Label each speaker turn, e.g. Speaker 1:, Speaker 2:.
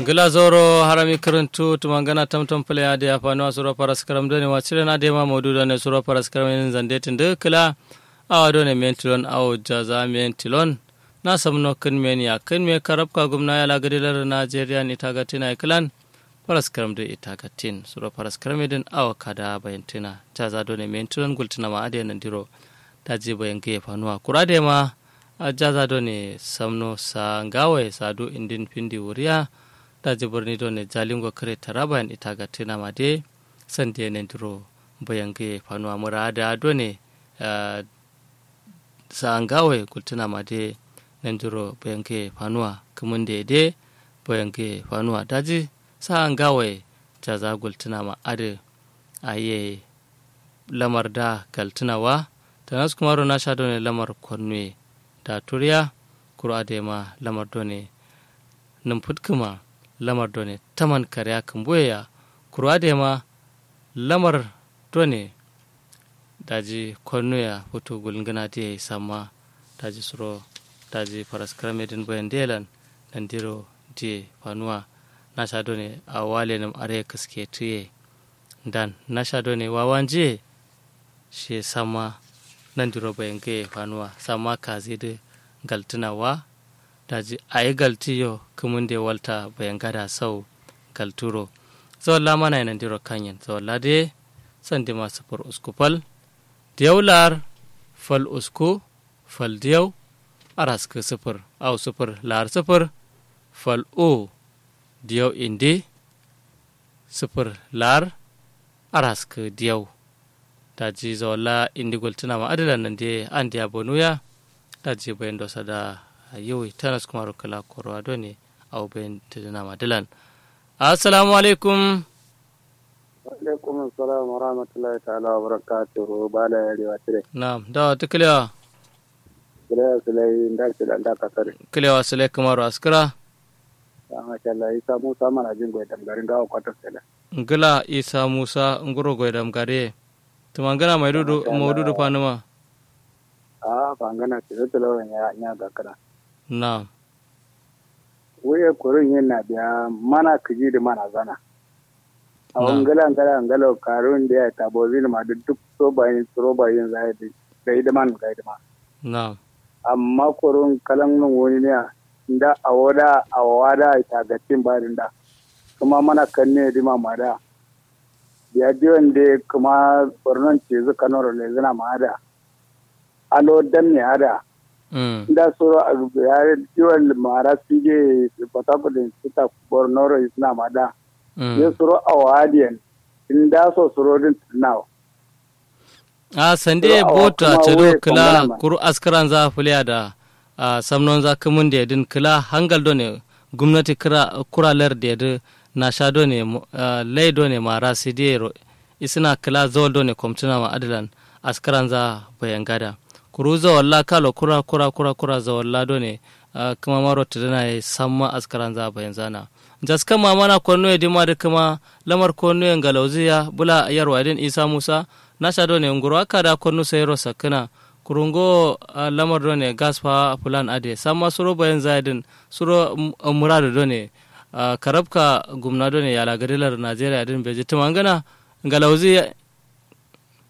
Speaker 1: gila zoro harami karantu tumangana tamtam pale ade afano suro paras karam done wachire na dema modu done suro paras karam zande tinde kila awa done mentilon aw jaza mentilon na samno kin men ya kin me karab ka gumna ya lagadilar Najeriya ni tagatina klan paras karam de itagatin suro paras karam din awa kada bayantina jaza done mentilon gultina ma ade nan diro daji bayan ke fanuwa kurade ma jaza done samno sa ngawe sadu indin pindi wuriya daji birni do ne jalingo kare taraba en itaga tina made sande ne duro bayange fanuwa murada do ne sa angawe kultina made ne duro bayange fanuwa kumunde de bayange fanuwa daji sa angawe jaza gultina ma ade aye lamar da galtinawa tanas kuma na sha do ne lamar kwanne da turiya kura da ma lamar do ne numfutkuma lamar done taman karya kamboya kurwa da ma lamar done daji kwanuya fito gulgana da ya sama daji suro daji faras karamedin bayan delan nan diro je fanuwa na sha done a wale nam are kaske tuye dan na sha done wawan je shi sama nan diro bayan ga fanuwa sama kazi da galtunawa daji a yi galtiyo kumun da walta bayan gada sau galturo zawalla mana yanan diro kanyan zawalla de san di masu far usku fal diyaular fal usku fal diyau aras ka sufur au sufur lar sufur fal o diyau indi sufur lar aras ka diyau daji zawalla indi gultuna ma adalan nan de an diya bonuya daji bayan dosa da yau tanas kuma rukala korwa do ne au bayan tadina madilan assalamu alaikum
Speaker 2: alaikum assalam wa rahmatullahi ta'ala wa barakatuhu bala yari wa tire
Speaker 1: na'am da ta kilewa
Speaker 2: kilewa sulai nda kila nda kasar
Speaker 1: kilewa sulai kamaru askira
Speaker 2: ya masha Allah isa musa mana jin goyi damgarin gawa kwatar sala
Speaker 1: ngila isa musa nguro goy dam gare tumangana maidudu maududu panuma
Speaker 2: a fangana tilo tilo ya nya ga kana
Speaker 1: na'am
Speaker 2: wuye kurin yin na biya mana kiji da mana zana a wangala ngala ngala karun da ya tabo zini ma da duk so bayin so bayin zai da da man ga da ma
Speaker 1: na'am
Speaker 2: amma kurun kalan nun wani ne da a wada a wada ta ga tin barin da kuma mana kan ne di ma da ya diwan da kuma bornon ce zu kanoro le zina ma da alo dan ne ada da soro a yare diwan mara sije patapulin sita bornoro isna ma da ya soro a wadiyan in da so soro din tunawa
Speaker 1: a sande bota cedo kila kuru askaran za fuliya da a samnon za kumun da yadin kila hangal do ne gwamnati kuralar da yadin na sha do ne lai do ne mara sidero isina kila zawal do ne kwamtuna ma adalan askaran za bayan gada kuru zawalla kalo kura kura kura kura zawalla do ne kuma maro tadana ya samma askaran za bayan zana jaskan mamana kwano ya dima da kuma lamar kwano ya galauziya bula yarwa idin isa musa na sha do ne nguru aka da kwano sai ro sakina kurungo lamar do ne gaspa fulan ade samma suro bayan zaidin suro muradu do ne karabka gumna do ne yala gadilar najeriya din beji tumangana galauzi